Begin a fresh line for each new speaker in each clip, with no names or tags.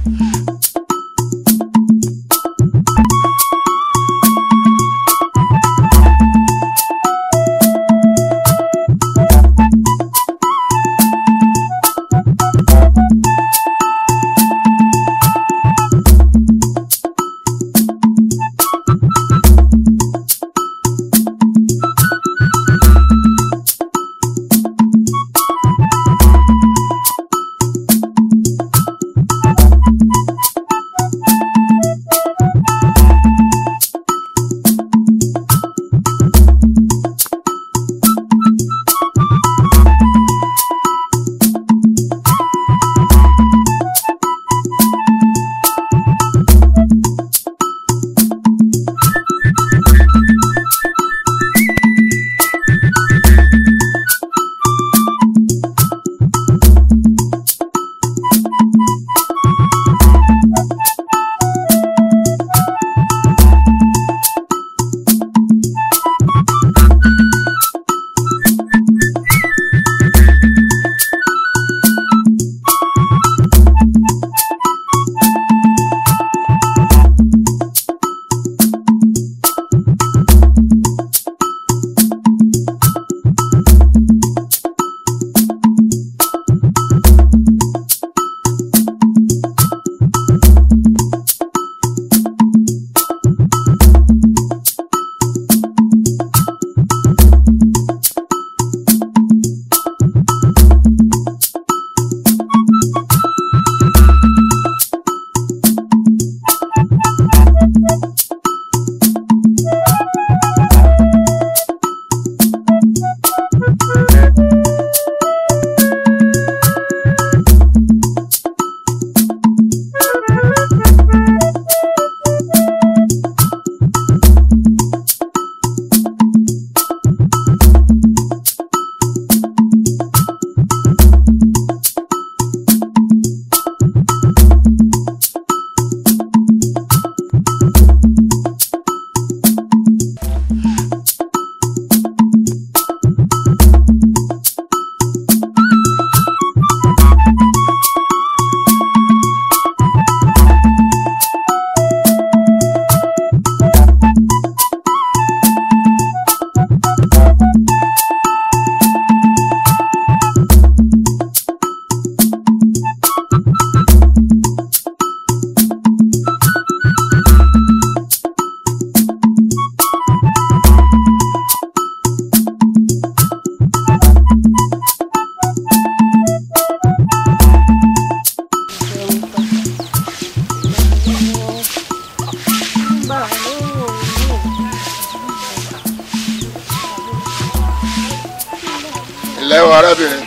ilẹ̀ o arábìnrin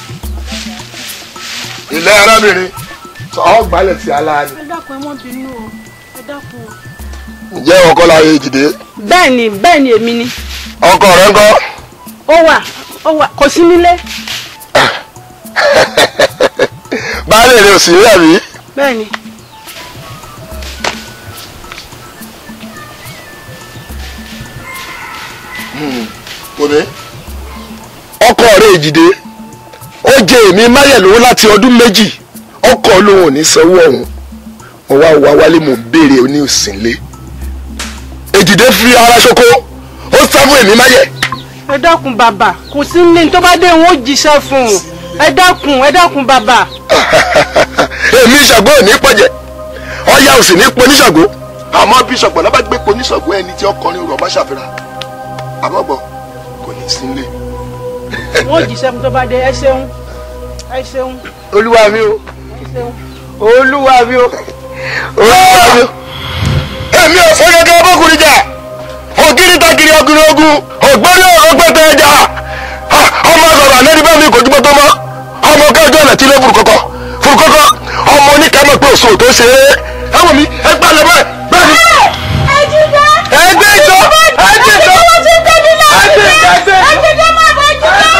ilẹ̀ arábìnrin ọ̀ gbalẹ̀ sí aláàánú.
ẹ dákun ẹ mọ́ bínú o ẹ dákun o.
ǹjẹ́ ọkọ la yé jìde
bẹ́ẹ̀ ni bẹ́ẹ̀ ni èmi ni
ọkọ rẹ ń kọ́
ó wà ó wà kò sí nílé
baálé rẹ ò sí rí àbí.
bẹ́ẹ̀ ni
kò ní. ọkọ rẹ jìde ó jẹ èmi máyẹ̀lówó láti ọdún méjì ọkọ lòun ò ní sanwó ọ̀hún mo wá wá wálé mo béèrè oní òsínlé èjìdé fi ara ṣoko ó sá fún èmi máyẹ̀.
ẹ dákun bàbá kò sí nílé tó bá dé òun ó jíṣẹ́ fún un ẹ dákun ẹ dákun bàbá
èmi ṣàgbó ò ní pọ̀jẹ́ ọya ò sì ní poníṣàgbó àmọ́ bí ṣọ̀gbọ́n náà bá gbé poníṣàgbó ẹni tí ọkùnrin rọ̀ bá ṣàfihàn àmọ́ bọ̀ kò ní sí nílé.
òun ó jíṣẹ́ fún tó bá dé ẹ ṣeun ẹ ṣeun
olúwa mi o
ẹ ṣeun.
olúwa mi o olúwa mi o. èmi ò fẹ́ gẹ́gẹ́ bọ́kùnrin jà ògiri takiri ọkùnrin ogun ògbóni ọgbẹ́tẹ̀ ẹja ọmọ sọ̀rọ̀ àlẹ́rí bá mi kò jùmọ̀ tó mọ́ ọmọ kẹjọ ọ̀nà tí ló furukọkọ furukọkọ ọmọ oníkàmọ́ pé òṣù tó ṣe é ẹ̀wọ̀n mi ẹ gbà lọ bẹ́ẹ̀ bẹ́ẹ̀ ni. ẹgbẹ́ ìjọ ẹgbẹ́ ìjọ ẹgbẹ́ ìjọ ẹgbẹ́ ìjọ.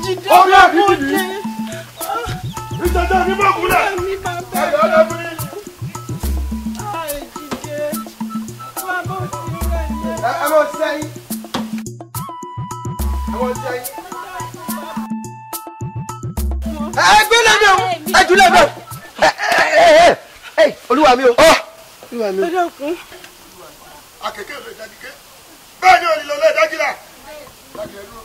jíde
Orí àbí
mo
dìde.
dé.
ìjọba mi bọ̀ kúlẹ̀.
mi bàbá
ẹ̀yọ́ ọ̀dọ́ fún mi.
Ai, jíde wà bó ti rẹ̀ yẹn.
ẹ ẹ mọ sẹ́yìn. ẹ mọ sẹ́yìn. ẹ gbé lẹ́nu ẹ jù lẹ́nu. olúwa mi o. olúwa mi o.
ẹ dákun.
akẹ́kẹ́ ló dájú ké bẹ́ẹ̀ ni òrìlọ lè dájú la. dájú ẹ dúró.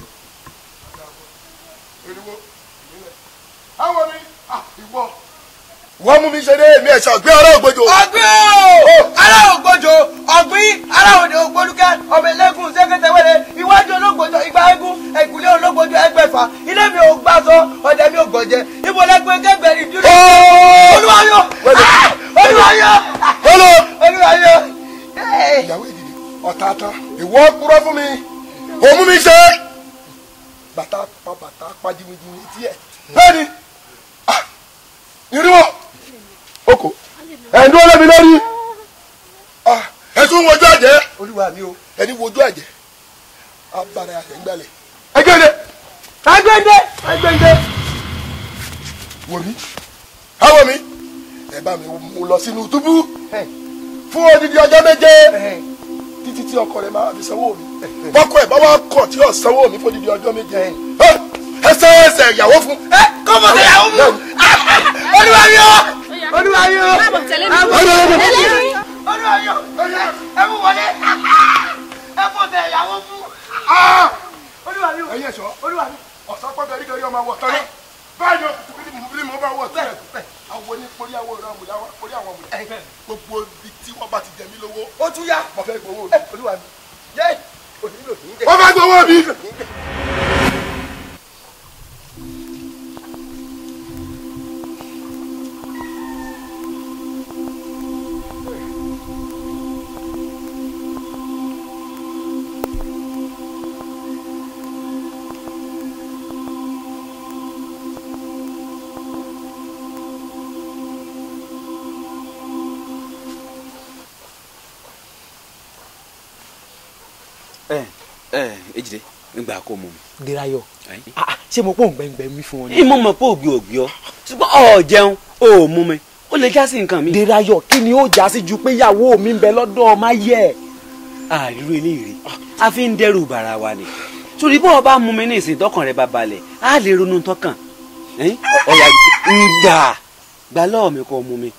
eriwo àwọn mi ìwọ. wọ́n mú mi ṣe dé èmi ẹ̀ṣọ́ gbé ọ̀rọ̀ ògbójò.
ọgbẹ́ o ará ògbójò ọ̀gbìn ará òde ògbólúkẹ́ ọmọ ẹlẹ́gùn ṣẹ́kẹ́tẹ́wẹ́rẹ́ iwájú ológbòjò igba eégún ẹ̀kúlé ológbòjò ẹgbẹ̀fà ilé mi ò gbàsọ ọ̀dẹ mi ò gbọ̀jẹ̀ ibo lẹ́gbẹ̀ẹ́ kẹgbẹ̀rì dúró. olúwayọ olúwayọ
Hello.
olúwayọ.
ìyàwó ìdìdì ọ̀tá tán ìwọ kúrọ́ fún mi òmú mi ṣe bàtà pa bàtà pa jìnnìjìnnì tiẹ̀ bẹ́ẹ̀ni ìrìwọ̀ oko ẹ̀ńdún ọlọ́mi lórí ẹ̀tún wojú àjẹ́
olúwa mi o.
ẹni wojú àjẹ́ abara àtẹ̀gbálẹ̀ ẹgbẹ́dẹ
agbẹ́ndé agbẹ́ndé.
wò mí káwọ mi ẹ bá mi mú lọ sínú túbú fún odidi ọjọ́ méje títí tí ọkọ rẹ máa fi sanwó mi bọ́kọ ẹ̀ bá wá kọ̀ tí yóò sanwó mi fún odidi ọjọ́ méje ẹsẹ̀ ẹsẹ̀ ìyàwó fún.
ẹ kọ́ mọ̀ sí ìyàwó mú. olúwayọ olúwayọ olúwayọ ẹ mú wọlé ẹ fọ́ tẹ ìyàwó mú. olúwayọ
ẹ̀yin ẹ̀ṣọ́ ọ̀sán pọ́ńtà yìí kẹ́rì ọmọ àwọ̀ tọ́lá báyìí o bí mo bí mo bá wọ̀ sílẹ̀ àwọn ní porí àwọn ọ̀rọ̀ àmúlá porí àwọn àmúlá gbogbo ibi tí wọ́n bá ti jẹ mí lówó
ó tún yá.
mo fẹ́ gbowó mi.
olúwa mi yé onílò ní jẹ.
wọ́n fẹ́ gbowó mi.
ẹ ẹ ejide ngba kó mu mi.
Dérayọ̀
Ayi.
ah ah, ṣé mo pọ̀ ń gbẹ̀ngbẹ̀ mi fún ọ ni.
ìmọ̀ mọ̀ pé ògbé ògbé ọ ṣùgbọ́n ọ̀ jẹun ò mú mi ó lè já sí nǹkan mi.
Dérayọ̀ kí ni ó já sí ju pé ìyàwó mi ń bẹ lọ́dọ̀ ọmọ ayé ẹ̀.
àìrú eléyìí a fi ń dẹ́rù bàrà wa ni torí bọ́ ọ bá mú mi ní ìsìn tọkàn rẹ bá balẹ̀ á lè ronú tọkàn ẹ̀yìn ọ̀yà gbà gbà lọ́ọ̀ mi kọ́ mú mi.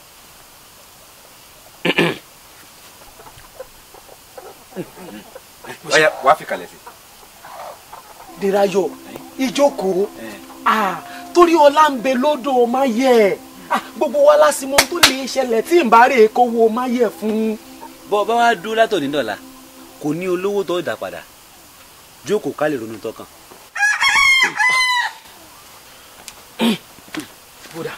ọ̀yà wàá fi kalẹ̀ sí.
Dérayọ̀ ìjókòó
ẹ̀.
ah torí ọlá ń bẹ lọ́dọ̀ ọmọ ayé ẹ̀ ah gbogbo wa lásìmọ́ tó lè ṣẹlẹ̀ tí ń bá rè kówó ọmọ ayé ẹ̀ fún.
bọ́ ọ bá wá dúró látòní dọ̀la kò ní olówó tó dà padà jókòó ká lè ronú tọkàn.
bódà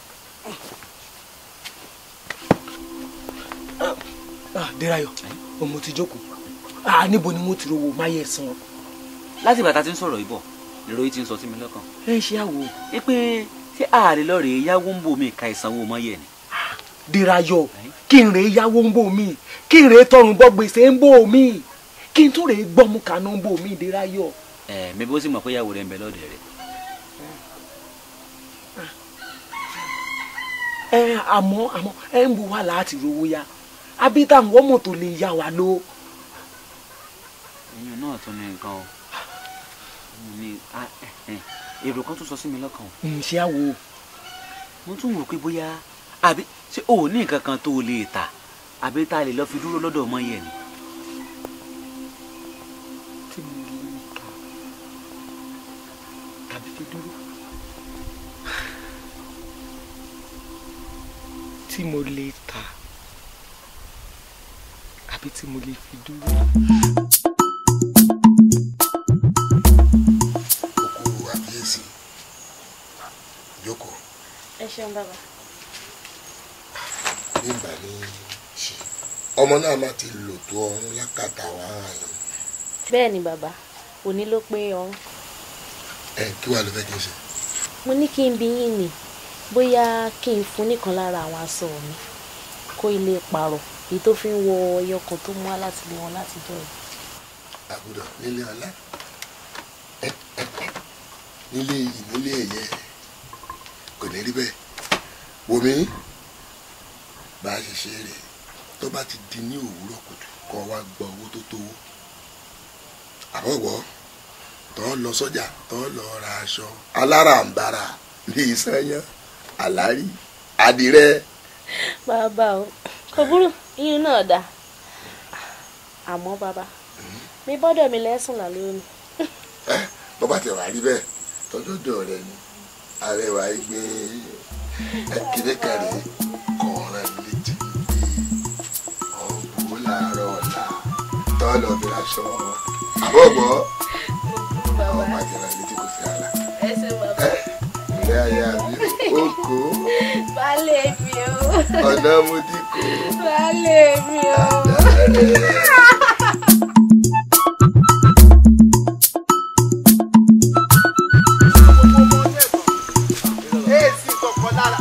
ah Dérayọ̀ ọmọ ti jókòó ah níbo ni mo ti rówó ọmọ ayé ẹ̀ san.
láti bàtà tí ń sọ̀rọ̀ yìí bọ̀ lèrò yìí ti ń sọ sí mi lọ́kàn.
ẹ ṣe àwò
ẹ pé ṣé ààrẹ lọ́ọ̀rẹ́ yáwó ń bò mí ka ìsanwó mọ́yẹ̀ ni.
Dérayọ̀ kí n rè é yáwó ń bò mí kí n rè é tọrùn bọ́ gbèsè ń bò mí kí n tún rè é gbọ́mú kaná ń bò mí Dérayọ̀.
ẹ mi bó sì mọ̀ pé ìyàwó rẹ̀ ń bẹ lọ́dẹ̀ rẹ̀.
ẹ àmọ́ àmọ́ ẹ ń bu wá láti rówó ya abíta ń wọ́n mọ̀tò lè yá wa ló.
ẹyin náà tún ní nǹkan o mo ní a- ẹ- ẹ, èrò kan tún sọ sí mi lọ́kàn o
ǹṣẹ́ àwò
mo tún wò pé bóyá àbí ṣé o ò ní nǹkan kan tó o lè tà àbí tá a lè lọ fi dúró lọ́dọ̀ ọmọ yẹn ni.
tí mo lè kà tàbí fi dúró. tí mo lè tà àbí tí mo lè fi dúró.
oko àbíyèsí jókòó
ẹ ṣeun bàbá
nígbà ní ṣe ọmọ náà má ti lò tó ọrùn lákàtà wà áyàn
bẹ́ẹ̀ ni bàbá òní ló pé ọrùn
ẹ kí wàá ló fẹ́ kí n ṣe.
mo ní kí n bi yín ni bóyá kí n fún nìkan lára àwọn aṣọ mi kó ilé pààrọ̀ èyí tó fi ń wọ ẹyọ kan tó mú wá láti lé wọn láti jọ yìí
àbúrò nílé ọlá nílé yìí nílé ẹ̀yẹ kò ní rí bẹ́ẹ̀ wòmí bá a ṣe ṣe rè tó bá ti di ní òwúrọ̀ kùtù kó wá gba owó tó tówó àbọ̀wọ̀ tó lọ sọ́jà tó lọ ra aṣọ aláràǹbarà ní ìsanyán àlárí àdìrẹ
bàbá o kò burú iyún náà dá àmọ́ bàbá mi bọ́dọ̀ mi lẹ́sùn lálẹ́ òní.
bó bá ti wà rí bẹ́ẹ̀ tọ́jọ́dọ̀ rẹ ni arẹwà igbe kíní kẹrì kọ̀ọ̀ràn létí pé ọ̀bù làárọ̀ ọ̀la tọ́lọ̀ bí aṣọ àbọ̀bọ̀ àwọn májèlá létí kò sí ara
ẹ ṣe bàbá
ilé ayé àbí kókó
baálé mi o
ọ̀nà mudí kó
baálé mi o.
èsì kọ̀ọ̀kan lára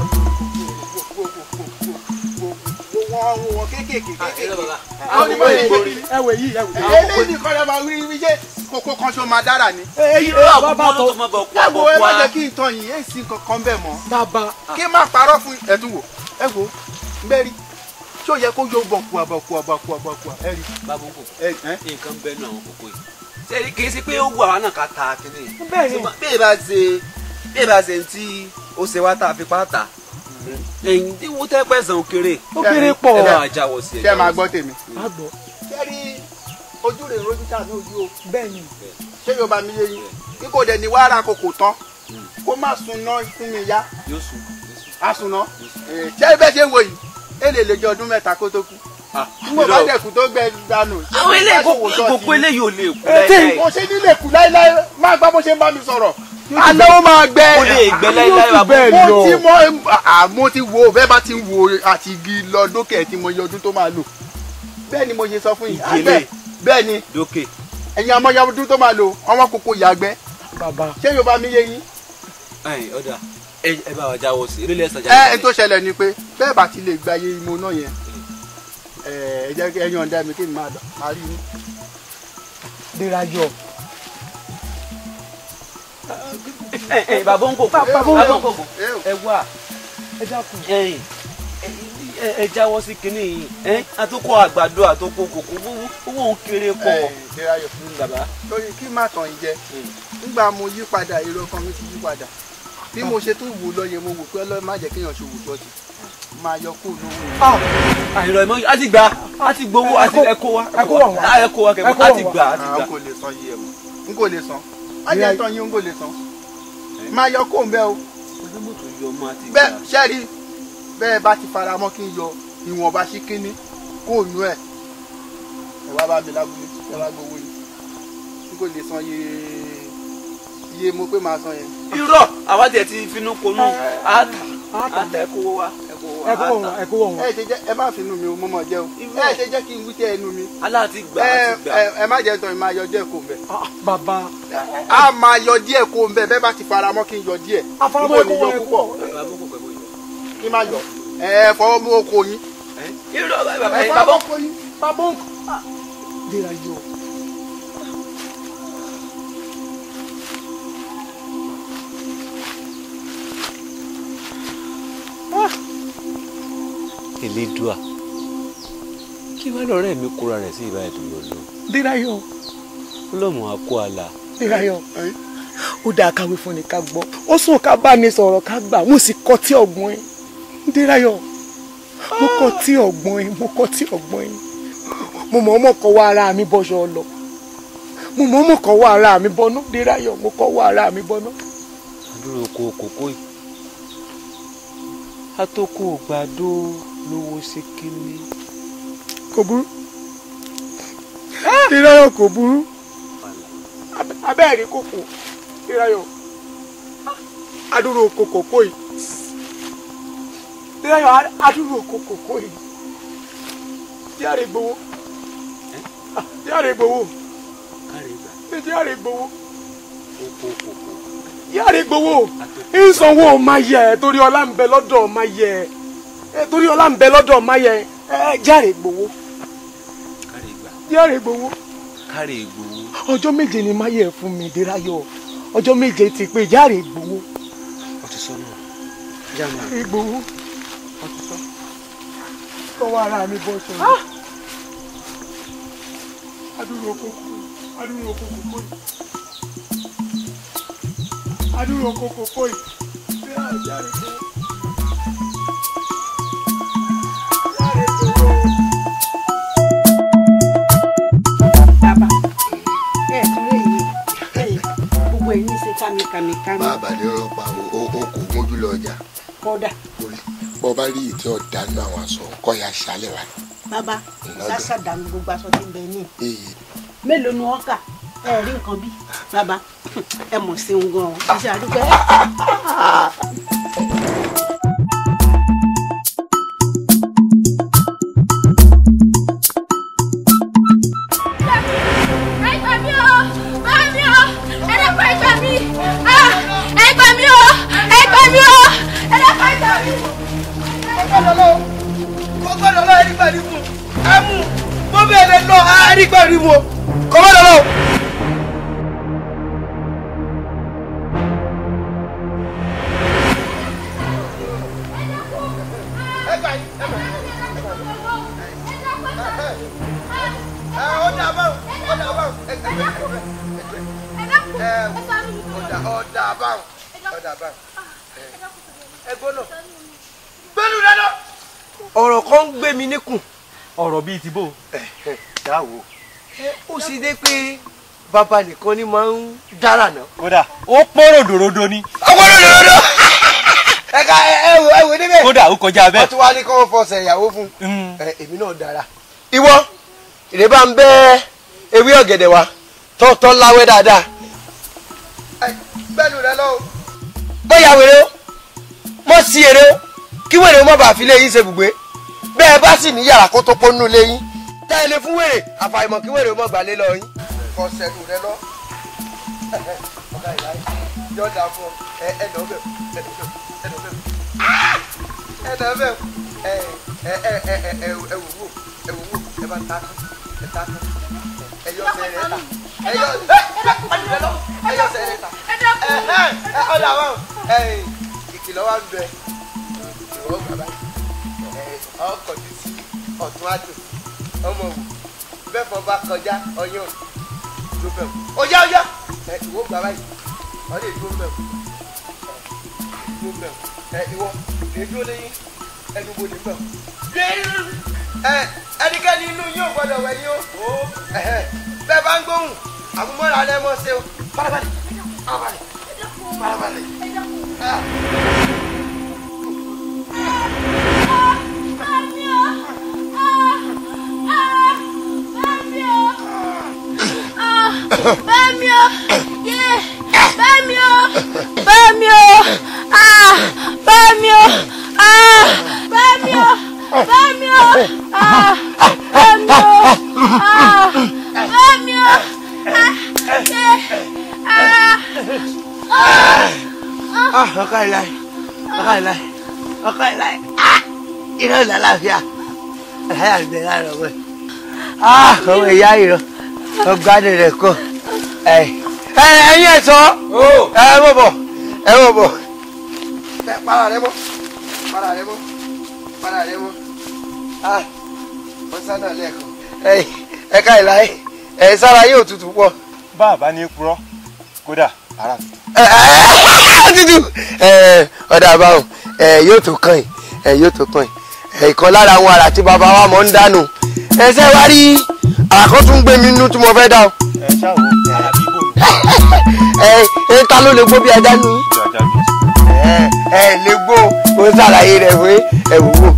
wọ́n wọ́n kéékèèké kéékèèké. àwọn onímọ̀ yìí ṣe kí
ẹwẹ yìí ẹwẹ.
eléyìí nìkan lè máa wí wí ṣe kókó kan ṣó máa dára ni.
èyí
Irọ́
bàbá
àbúkọ́ ló
tó
tó mọ́ bọ̀ kú
ẹ wo ẹ má
àbọ̀
jẹ́
kú
kí n tán yìí èsì kankan bẹ̀ mọ́.
bàbá
kí n má parọ́ fún ẹ̀dùn wò ẹ wo bẹ́ẹ̀rí ṣé ó yẹ kó yóò bọ̀ kú àbọ̀ kú àbọ̀ kú àbọ̀ kú ẹ rí
bábọ̀ kò
ẹ ẹ
nǹkan bẹ́ẹ̀ náà àwọn kòkó yìí. ṣé kì í ṣe pé ó wù àwa náà ká ta kíní yìí.
bẹ́ẹ̀ ni
bí ẹ bá ṣe bí ẹ bá ṣe tí ó ṣe wá tá a fi pátá ẹ̀yìn tí wọ́n tẹ́ pẹ̀sán òkèrè
ó kéré pọ̀
ẹ bá jáwọ́ sí ẹ.
ṣé ẹ máa gbọ́ tèmi.
àgbọ̀
ṣé rí ojú rẹ̀ rojú tà ní ojú o
bẹ́ẹ̀ ni
ṣé yóò bá mi yé yín kí kò dẹ̀ ní wàrà kòkò tán kó má sunná fún mi yá
yóò sùn yóò sùn.
àsùnà ṣé bẹ́ẹ̀ ṣe ń wo yìí ẹ lè lè jẹ ọdún mẹ́ta kó tó kú
Ah,
n kò bá dẹ̀kú tó gbẹ dànù.
àwọn eléyìí kòkó eléyìí ò lè kú
ètè
láíláí.
kò ṣe nílé kú láíláí máa gbọ́ bó ṣe ń bá mi sọ̀rọ̀ alẹ́ ó máa gbẹ.
ó lè gbẹ láíláí
Yóò tún bẹ́ẹ̀
bàbá.
mo ti mọ à, mo ti wo bẹ́ẹ̀ bá ti ń wo àti igi lọ lókè ẹ̀ tí mo yẹ ọdún tó máa lò bẹ́ẹ̀ ni mo ṣe sọ fún yìí
Igi
àgbẹ̀
eléyìí.
bẹ́ẹ̀ ni
lókè.
ẹ̀yin amọ̀ya ọdún tó máa lò ọwọ́ kókó yàgbẹ́
bàbá
ṣé yóò bá mi yé yín.
ẹ̀yìn ọ̀dà ẹ ẹ bá wa jáwọ́ sí i eré lẹ́sàn
ẹ
jáwọ́
ẹ tó ṣẹlẹ̀ ni pé bẹ́ẹ̀ bá ti lè gba iye imo náà yẹn ẹ ẹ jẹ́ kí ẹyin ọ̀dà mi kí n máa dọ̀ máa rí yín.
dérayọ
ẹ ẹ bàbá ń kòkó
Bàbá ń
bàbá ń
kòkó.
kòkó ẹ wá
ẹ dákun
ẹ̀yìn ẹ ẹ jáwọ́ sí kinní yìí ẹ àtúkọ àgbàdo àtúkọ kòkó owó owó òun kéré pọ̀
ẹ Dérayọ̀
bàbá.
lórí kí má tàn yín jẹ nígbà mo yí padà èrò ọkàn mi ti yí padà bí mo ṣe tún wò lọ́yẹ̀ mo wò pé ọlọ́run má jẹ́ kéèyàn ṣe wò tọ́jú máa yọ kó lówó yẹn.
àìrọ̀ ìmọ̀ a ti gbà a ti gbowó a ti ẹ̀kọ́ wa
ẹ̀kọ́ wà wá.
ẹ̀kọ́ wa kẹ̀kọ́
Ẹ̀kọ́
a
wà
ti
wá.
gbà a ti
Ah,
gbà.
n kò lè san yìí ẹ̀ mọ́ n kò lè san má jẹ́ tán yín n kò lè san máa yọ kó ń bẹ́ o
ojúmọ̀ tó yọ ọmọ àti
bẹ́ẹ̀ ṣẹ́rí bẹ́ẹ̀ bá ti fara mọ́ kí n yọ ìwọ̀nba sí kínní kó nú ẹ̀ ẹ wá bá mi lábúlé ẹ wá gbowó yìí n kò lè san iye iye mo pé máa san yẹn.
irọ́ àwa tiẹ̀ ti finú konú àtà àtà ẹ̀kọ́ wa ẹ̀kọ́ wa
ẹkọ wọn
àtà
ẹkọ wọn
ẹ ṣe jẹ́ ẹ má finú mi o mo mọ̀ jẹ́ o ẹ ṣe jẹ́ kí n wí tẹ́ ẹnu mi
aláàtì gbà
ẹ
á ti gbà.
ẹ ẹ má jẹ́ tán ẹ máa yọ díẹ̀ kó ń bẹ̀.
bàbá
a máa yọ díẹ̀ kó ń bẹ̀ bẹ́ẹ̀ bá ti fara mọ́ kí n yọ díẹ̀
afaramọ
N kò ní
ẹkọ wọn
yọ
ẹkọ
púpọ̀
wọn
bàbá mú kò pẹ̀lú yìí.
kí n má yọ ẹ fọwọ́ mú oko yín
irọ́ bàbá
ẹ
yìí
fọwọ́
bàbá
mú oko yín.
bàbá ń dérayọ
Elédùà kí wàá lọ́rẹ́ mi kóra rẹ̀ sí ìbá ètò lọ́lọ́
dérayọ
ọlọ́mọ akó àlà
dérayọ ó dáa káwé fún ni ká gbọ́ ó sùn ká bá ní sọ̀rọ̀ ká gbà mo sì kọ́ tí ọ̀gbọ́n ẹ̀ dérayọ mo kọ́ tí ọ̀gbọ́n ẹ̀ mo kọ́ tí ọ̀gbọ́n ẹ̀ mo mọ̀ ọmọ kọ́ wá ara mi bọ́ṣọ lọ mo mọ̀ ọmọ kọ́ wá ara mi bọ́nú dérayọ mo kọ́ wá ara mi bọ́nú.
àdúrà oko kòkó yìí atókò gbàdó lówó ṣe kíní.
kò burú dérayọ kò burú abẹ́ẹ̀rí kòkò dérayọ adúrò oko kòkó yìí dérayọ adúrò oko kòkó yìí díàrè gbowó díàrè gbowó
kárí ìgbà
díàrè gbowó
oko kòkó
díàrè gbowó ìsanwó máa yẹ torí ọlá ń bẹ lọ́dọ̀ máa yẹ torí ọlá ń bẹ lọ́dọ̀ máa yẹ díàrè gbowó
kárí ìgbà
díàrè gbowó
kárí ìgbòho
ọjọ́ méje ni máa yẹ fún mi dérayọ ọjọ́ méje ti pé járe gbowó
ó ti sọ náà já máa
gbowó kọ́wọ́ ara mi bọ́ sọ adúrò kókó adúrò kókó kóyì adúrò kókó kóyì bí a járe gbowó. Járe gbowó.
bàbá ẹ tún lè yé ẹyìn gbogbo ẹ ní í ṣe kámikàmikàmi
bàbá ní ọlọ́pàá àwọn o o kò mójú lọ ọjà
kódà
orí bọ́ bá rí ìtí ọ̀dà nínú àwọn aṣọ kọ́ ya ṣálẹ̀ wá.
bàbá
Lọ́dọ̀.
ṣáṣà dànù gbogbo aṣọ tí ń bẹ ní
èyí
mélòó ni wọn kà ẹ rí nǹkan bí bàbá ẹ mọ̀ sí ń gan ẹ ṣe àdúgbò ẹ.
ẹ gbà mí o bá mi o ẹ dẹ́kun ẹ gbà mí Ah, ẹ gbà mí o ẹ gbà mí o ẹ dẹ́kun ẹ gbà mí.
kọ́kọ́dọ̀lọ́ kọ́kọ́dọ̀lọ́ ẹ̀rígbàrí mu ẹ mú bó bẹ́ẹ̀ lè lọ ẹ̀rígbàrí mu kọ́kọ́dọ̀lọ́. ọ̀dà báwọn ọ̀dà báwọn ẹgbẹ́ ọ̀dà ọ̀dà báwọn ọ̀dà báwọn ẹgbọ́n náà gbẹ́nu dáná. ọ̀rọ̀ kan ń gbé mi níkùn.
ọ̀rọ̀ bíi ti bò.
dáwò ó sì dé pé bàbá nìkan ni máa ń dára náà.
kódà ó pọ́n ròdòròdò ni
ọgbọ́n ló lọ́dọ̀. ẹ ká ẹ wò ẹ wò níbẹ̀.
kódà ó kọjá
wọ́n
bẹ́ẹ̀.
tún wá ní kí wọ́n fọṣẹ ìyàwó fún un.
Mm.
ẹ èmi náà dára. ìwọ ìrè bá ń bẹ ewé ọ̀gẹ̀dẹ̀ wa tọ́tọ́ láwẹ́ dáadáa. gbẹ́nu rẹ lọ́wọ́. bóyá wèrè o mọ̀ sí èrè o kí wèrè o má bàa fi lé yín ṣe bùgbé bẹ́ẹ̀ bá sì ní yàrá kó tó pọ́nú lé yín tẹ́ ẹ lè fún wèrè àfàìmọ̀ kí wèrè o má gbà lé lọ yín. kọ sẹ́nu rẹ lọ. ọ̀gá ìlà yìí yọ̀ọ́ dà fún ọ ẹ ẹ nà ọ bẹ̀ ẹ nà ọ bẹ̀ ẹ nà ọ bẹ̀ ẹ nà ọ bẹ̀ ẹ ẹ ẹ ẹ ẹ ẹ wò wò ẹ wò wò ẹ bá ta ẹ ta ẹ yọ ọsẹ rẹ ta ẹ yọ ẹ yọ ọsẹ rẹ ta ẹ ẹ ẹ ọdọ àwọn ẹ ìkìlọ̀ wa ń bẹ ìwọ bàbá ẹ ọkọ̀ ti sí ọ̀tún àjò ọmọ wò bẹ́ẹ̀ fọ bá kọjá ọyàn ló bẹ̀ wò ọjà ọjà ẹ ìwọ bàbá yìí ọdẹ ìdúró bẹ̀ wò ìdúró bẹ̀ wò ẹ ìwọ èdúró lẹ́yìn ẹnu wo lè bẹ̀ wò ẹ ẹnikẹ́ni inú yóò gbọ́dọ̀ wẹ̀ yín o ẹ̀hẹ́, bẹ́ẹ̀ bá ń gbóhùn àmúmọ́ra lẹ́ mọ́ ṣe o farabalẹ̀ farabalẹ̀ farabalẹ̀. Ah.
Bẹ́ẹ̀ni o, yé, bẹ́ẹ̀ni o, bẹ́ẹ̀ni o, ah, bẹ́ẹ̀ni o, ah, bẹ́ẹ̀ni o, bẹ́ẹ̀ni o, ah, bẹ́ẹ̀ni o, ah, bẹ́ẹ̀ni o, ah, yé, ah,
Ah, ọkọ ìlàyé ọkọ ìlàyé ọkọ ìlàyé ah iná ìlà láàfíà àlàyé àgbẹ̀ lára ọ̀gbẹ́ ah ọmọ ìyá ìrọ̀ ọgbádùn rẹ̀ kọ́ ẹ ẹ ẹyin ẹ̀ sọ ẹ mọ̀ bọ̀ ẹ mọ̀ bọ̀ ẹ para rẹ mọ́ para rẹ mọ́ para rẹ mọ́ ah wọ́n sánà lẹ́ẹ̀kan ẹ ẹ ká ìlàyé ẹ sára yóò tutù pọ̀
bàbá ní purọ́ kódà ara mi.
tútù ọ̀dà àbáhùn yóò tó kàn yín yóò tó kàn yín ìkan lára àwọn àrà tí bàbá wa mọ̀ ń dànù ẹsẹ̀ wá rí àkọ́ tún gbé mi nínú tí mo fẹ́ dá o
ẹ ṣáà wò ara bí bò ní
ẹ ta ló lè gbó bí ajá nu
ìlú ajá bí.
ẹ ẹ lè gbó o ṣàlàyé rẹ̀ pé ẹ wò wò.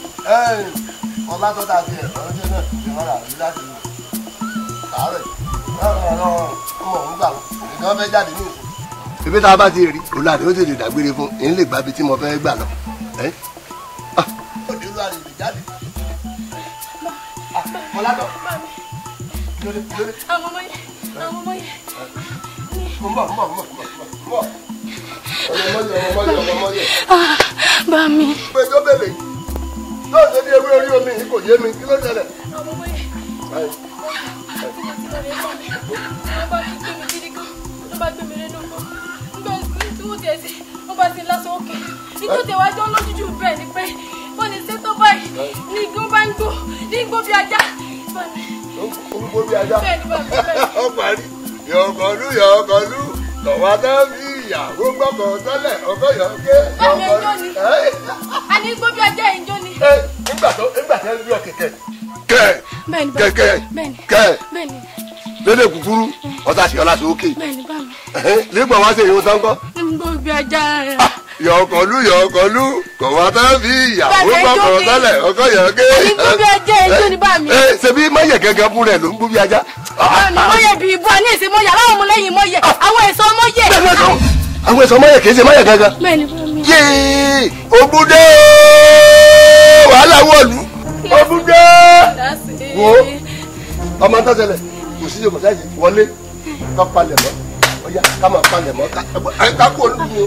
ọba tó dàbí ẹ̀ ọ̀rọ̀ jẹ́ náà ti rán àrí láti àárẹ̀
ọmọ òun gbà nǹkan fẹ́ jáde ní ìsìn. ibi tá a bá ti rí òun àti ó tètè dágbére fún èyí lè gbà bí tí mo fẹ́ gbà lọ. ẹ́? Ah, òde olúwa rẹ̀ lè jáde. Ah, Mọ́ládọ̀. Lórí, lórí.
àwọn ọmọ yẹn àwọn ọmọ yẹn
Mo ń bọ̀, mo ń bọ̀, mo ń bọ̀, mo ń bọ̀, mo ń bọ̀. Ọmọ mọ́yẹ̀, ọmọ mọ́yẹ̀, ọmọ mọ́yẹ̀.
bá mi
Pé tó bèbè yìí. Tó ṣe bí ewé orí omi yìí kò yé mi, kí ló ṣẹlẹ̀?
àwọn ọmọ yẹn
Báyìí.
tí mo ti lọ rẹ bá mi wọ́n bá ti gbé mi gidi gan wọ́n bá gbé mi rẹ lóko nígbà tí wọ́n tẹ̀ sí wọ́n bá ti lásán òkè nígbà tí wàá jọ lójújú bẹ́ẹ̀ ni pé wọ́n lè ṣe tó báyìí ní igbó bá ń gbó ní igbó bí ajá bá mi
Orúkọ bí ajá.
bẹ́ẹ̀ ni bá mi bẹ́ẹ̀ ni.
Ó parí. Yọ̀ọ̀kọ̀lú yọ̀ọ̀kọ̀lú. Tọ̀wá tán bí ìyàwó gbọ́kàn tẹ́lẹ̀ ọkọ̀ yọ̀ọ̀kẹ́.
Bámi ẹjọ́ ni.
Ẹ́
a ní igbó bí ajá yìí ń jó ni.
ẹ́ nígbà tó nígbà tó ń bí ọ kẹ̀kẹ́. Kẹ́
bẹ́ẹ̀ ni bá mi
kẹ̀kẹ́
bẹ́ẹ̀ ni
kẹ́
bẹ́ẹ̀ ni
lédè kúkúrú ọ̀tá sí ọlá sókè.
bẹ́ẹ̀ ni bá mi
Nígbà wá sí ìhun sáńkọ́.
igbó bí ajá rẹ̀.
Yọ̀ọ̀kọ̀lú yọ̀ọ̀kọ̀lú. Tọ̀wá tán bí ìyàwó
Bámi ẹjọ́
gbọ́kàn
ni.
tẹ́lẹ̀ ọkọ̀ yọ̀ọ̀kẹ́.
a ní igbó bí ajá yìí ń jó ni bá mi.
Ẹ ṣebí máyẹ̀ gẹ́gẹ́ fún rẹ̀ ló ń gbó bí ajá.
Bámi mọ́yẹ̀ bí ibú a ní èsì mọ́yẹ̀ aláwọ̀ ọmọlẹ́yìn mọ́yẹ̀ àwọn èso mọ́yẹ̀.
Àwọn ẹ̀sọ́ máyẹ̀ kì í ṣe máyẹ̀ gẹ́gẹ́.
bẹ́ẹ̀ ni bá mi.
yéé ogunde wàhálà wọ̀lú ogunde wo ọmọ tó ṣẹlẹ̀ kò sí ìjọba sáyé wọlé ká palẹ̀ mọ́ ọ̀yá ká máa palẹ̀ mọ́ ká ká kó olúwo.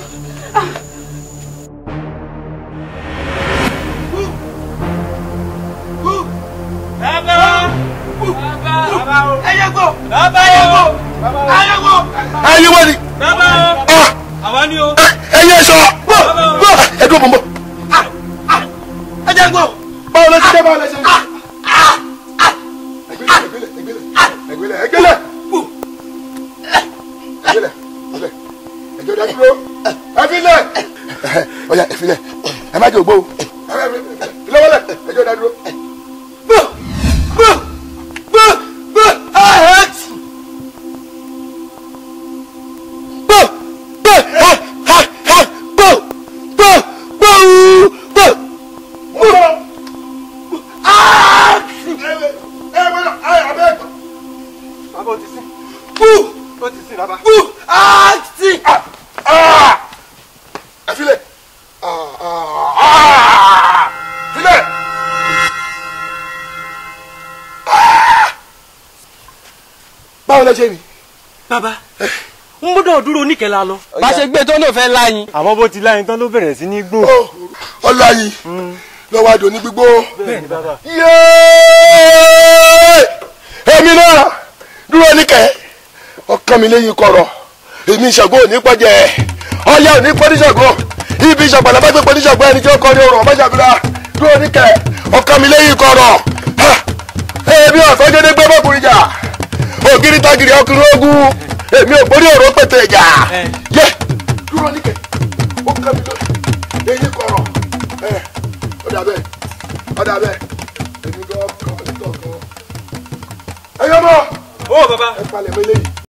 ẹyẹ gbọ́ ẹyẹ gbọ́ ẹyẹ gbọ́.
ẹyin wọ́n ni
àwa ni o.
ẹyin sọ bọ́ bọ́ ẹdún mọ́ mọ́
ẹjẹ gbọ́.
báwo ló ti dé báwo ló ti dé. ẹgbẹ́lẹ̀ ẹgbẹ́lẹ̀ ẹgbẹ́lẹ̀ ẹgbẹ́lẹ̀ ẹgbẹ́lẹ̀ ẹgbẹ́lẹ̀ ẹjọ́ dá dúró ẹfilẹ̀ ọ̀yà ẹfilẹ̀ ẹ má jẹ́ ògbó o ìlọ́wọ́lẹ̀ ẹjọ́ dá dúró.
gbọ́ gbọ́ gbọ́ gbọ́ ahẹ́.
gbọ́ gbọ́ ha ha ha gbọ́ gbọ́ gbọ́ gbọ́.
bàbá o ti sìn. o ti sìn bàbá.
ẹfilẹ̀ filẹ̀. báwo lẹ ṣe rí.
bàbá n gbọ́dọ̀ dúró oníkẹ́lá lọ.
bá ṣe gbé tó ló fẹ́ láyìn.
àmọ́ bó ti láyìn tán ló bẹ̀rẹ̀ sí ní gbó.
ọláyì lọ́wọ́ àdó ní gbígbó.
bẹ́ẹ̀ni bàbá.
yéé èmi náà dúró níkẹ́ ọkàn mi lẹ́yìn kọ̀rọ̀ èmi ìṣàgbọ́ òní pọ́jẹ́ ọ̀yá òní pọ́níṣàgbọ́ ibi ìṣàgbọ́n làbá gbé pọ́níṣàgbọ́ ẹni tí ó kọ́ ní ọrùn ọ̀bá ṣàbíra dúró níkẹ́ ọkàn mi lẹ́yìn kọ̀rọ̀ Ha! èmi ọ̀fẹ́ gẹ́gẹ́ gbé bọ́kùnrin jà ògiri tagiri ọkùnrin ogun èmi ò borí ọ̀rọ̀ pètè ìjà yẹ dúró níkẹ́ ọkàn mi lẹ́yìn kọ̀rọ̀ ẹ ọ̀dà bẹ́ẹ̀ ọ̀dà bẹ́ẹ̀ èmi gan kàn sí tọ̀kan ẹ̀yọ́ mọ́
ó bàbá.
ẹ palẹ̀ mọ́ eléyìí